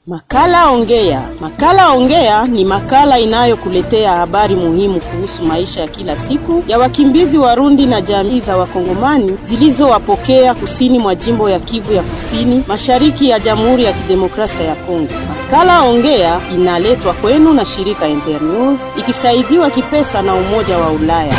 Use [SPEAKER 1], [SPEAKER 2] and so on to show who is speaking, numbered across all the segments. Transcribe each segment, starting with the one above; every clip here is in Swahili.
[SPEAKER 1] Makala Ongea. Makala Ongea ni makala inayokuletea habari muhimu kuhusu maisha ya kila siku ya wakimbizi Warundi na jamii za Wakongomani zilizowapokea kusini mwa jimbo ya Kivu ya Kusini, mashariki ya Jamhuri ya Kidemokrasia ya Kongo. Makala Ongea inaletwa kwenu na shirika Internews ikisaidiwa kipesa na Umoja wa Ulaya.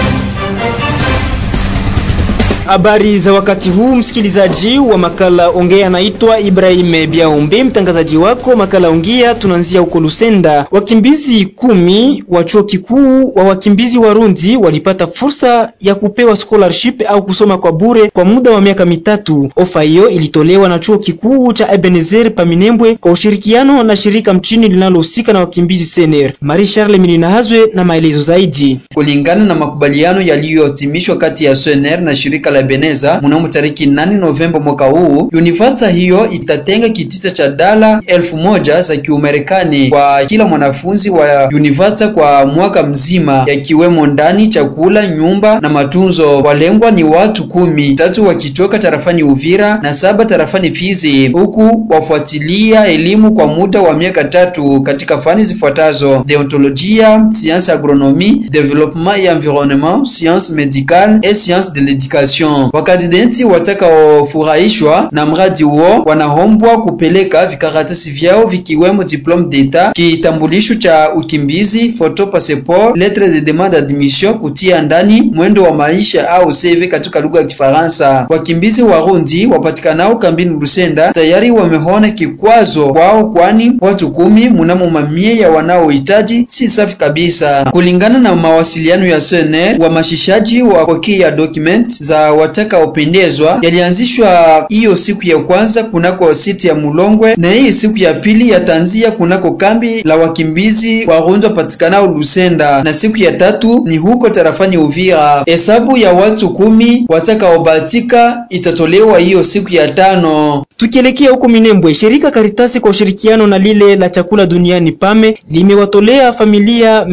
[SPEAKER 2] Habari za wakati huu, msikilizaji wa makala Ongea, naitwa Ibrahim Biaombe, mtangazaji wako makala Ongea. Tunaanzia huko Lusenda. Wakimbizi kumi wa chuo kikuu wa wakimbizi Warundi walipata fursa ya kupewa scholarship au kusoma kwa bure kwa muda wa miaka mitatu. Ofa hiyo ilitolewa na chuo kikuu cha Ebenezer Paminembwe kwa ushirikiano na shirika mchini linalohusika na wakimbizi Sener. Marie Charles Mininahazwe na maelezo zaidi.
[SPEAKER 3] Kulingana na makubaliano yaliyotimishwa kati ya Sener na shirika la Beneza mnamo tariki 8 Novemba mwaka huu, Univata hiyo itatenga kitita cha dala elfu moja za Kiumarekani kwa kila mwanafunzi wa Univata kwa mwaka mzima, yakiwemo ndani, chakula, nyumba na matunzo. Walengwa ni watu kumi, tatu wakitoka tarafani Uvira na saba tarafani Fizi, huku wafuatilia elimu kwa muda wa miaka tatu katika fani zifuatazo: deontolojia, science agronomie, development et environnement, science médicale et science de l'éducation. Wakandideti watakaofurahishwa na mradi huo wanaombwa kupeleka vikaratasi vyao vikiwemo diplome d'etat, kitambulisho cha ukimbizi, photo passeport, lettre de demande d'admission, kutia ndani mwendo wa maisha au CV katika lugha ya Kifaransa. Wakimbizi Warundi wapatikanao kambini Lusenda tayari wameona kikwazo kwao, kwani watu kumi mnamo mamia ya wanaohitaji si safi kabisa. Kulingana na mawasiliano ya SNR, wamashishaji wapokea document za watakaopendezwa yalianzishwa hiyo siku ya kwanza kunako siti ya Mulongwe na hii siku ya pili yataanzia kunako kambi la wakimbizi Warundi wapatikanao Lusenda na siku ya tatu ni huko tarafani Uvira. Hesabu ya watu kumi watakaobahatika itatolewa hiyo siku ya tano.
[SPEAKER 2] Tukielekea huko Minembwe, shirika Karitasi kwa ushirikiano na lile la chakula duniani PAME limewatolea familia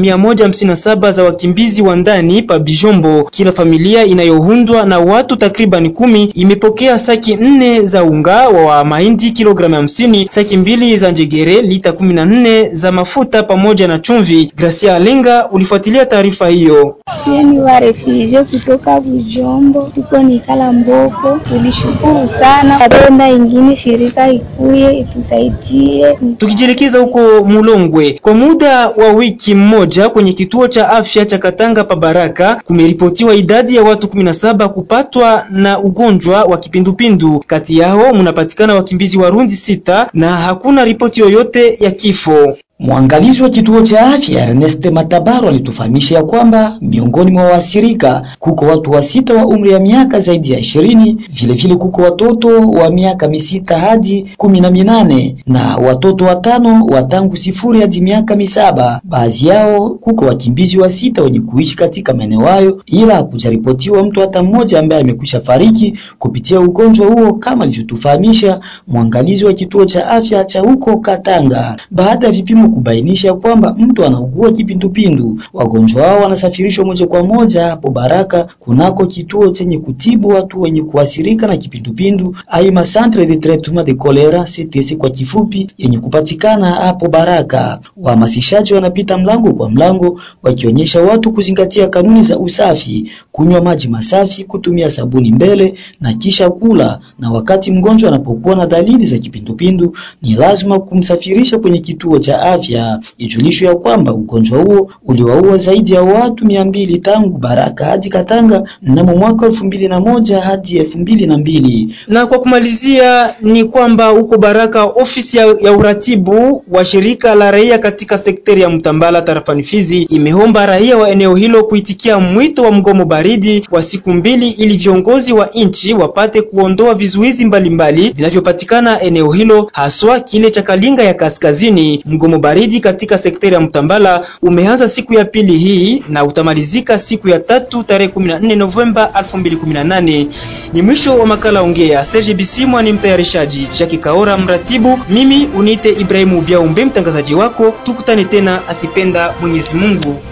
[SPEAKER 2] 157 za wakimbizi wa ndani pa Bijombo. Kila familia inayoundwa na watu takriban kumi imepokea saki nne za unga wa mahindi kilogramu hamsini, saki mbili za njegere lita 14 za mafuta pamoja na chumvi. Gracia Alenga ulifuatilia taarifa hiyo.
[SPEAKER 4] Sieni wa refugee kutoka Bujombo, tuko nikala mboko, tulishukuru sana. Napenda ingine shirika ikuye itusaidie.
[SPEAKER 2] Tukijielekeza huko Mulongwe, kwa muda wa wiki mmoja kwenye kituo cha afya cha Katanga pa Baraka kumeripotiwa idadi ya watu 17 kupatwa na ugonjwa wa kipindupindu. Kati yao mnapatikana wakimbizi Warundi sita na hakuna ripoti yoyote ya kifo.
[SPEAKER 5] Mwangalizi wa kituo cha afya Ernest Matabaro alitufahamisha ya kwamba miongoni mwa waathirika kuko watu wa sita wa umri ya miaka zaidi ya ishirini, vilevile kuko watoto wa miaka misita hadi kumi na minane na watoto watano wa tangu sifuri hadi miaka misaba. Baadhi yao kuko wakimbizi wa sita wenye kuishi katika maeneo hayo, ila hakujaripotiwa mtu hata mmoja ambaye amekwisha fariki kupitia ugonjwa huo, kama alivyotufahamisha mwangalizi wa kituo cha afya cha huko Katanga. Baada ya vipimo kubainisha kwamba mtu anaugua kipindupindu, wagonjwa hao wanasafirishwa moja kwa moja hapo Baraka kunako kituo chenye kutibu watu wenye kuathirika na kipindupindu aima Centre de Traitement de Cholera CTC kwa kifupi, yenye kupatikana hapo Baraka. Wahamasishaji wanapita mlango kwa mlango wakionyesha watu kuzingatia kanuni za usafi, kunywa maji masafi, kutumia sabuni mbele na kisha kula, na wakati mgonjwa anapokuwa na dalili za kipindupindu ni lazima kumsafirisha kwenye kituo cha afya. Ijulishwe ya kwamba ugonjwa huo uliwaua zaidi ya watu mia mbili tangu Baraka hadi Katanga mnamo mwaka elfu mbili na moja hadi elfu mbili na mbili.
[SPEAKER 2] Na kwa kumalizia ni kwamba huko Baraka ofisi ya, ya uratibu wa shirika la raia katika sekteri ya Mtambala tarafani Fizi imeomba raia wa eneo hilo kuitikia mwito wa mgomo baridi wa siku mbili ili viongozi wa nchi wapate kuondoa vizuizi mbalimbali vinavyopatikana eneo hilo haswa kile cha Kalinga ya kaskazini. Mgomo baridi katika sekteri ya Mtambala umeanza siku ya pili hii na utamalizika siku ya tatu tarehe 14 Novemba 2018. Ni mwisho wa makala Ongea. Serge Bisimwa ni mtayarishaji, Jackie Kaora mratibu, mimi uniite Ibrahimu Biaumbe mtangazaji wako. Tukutane tena akipenda Mwenyezi Mungu.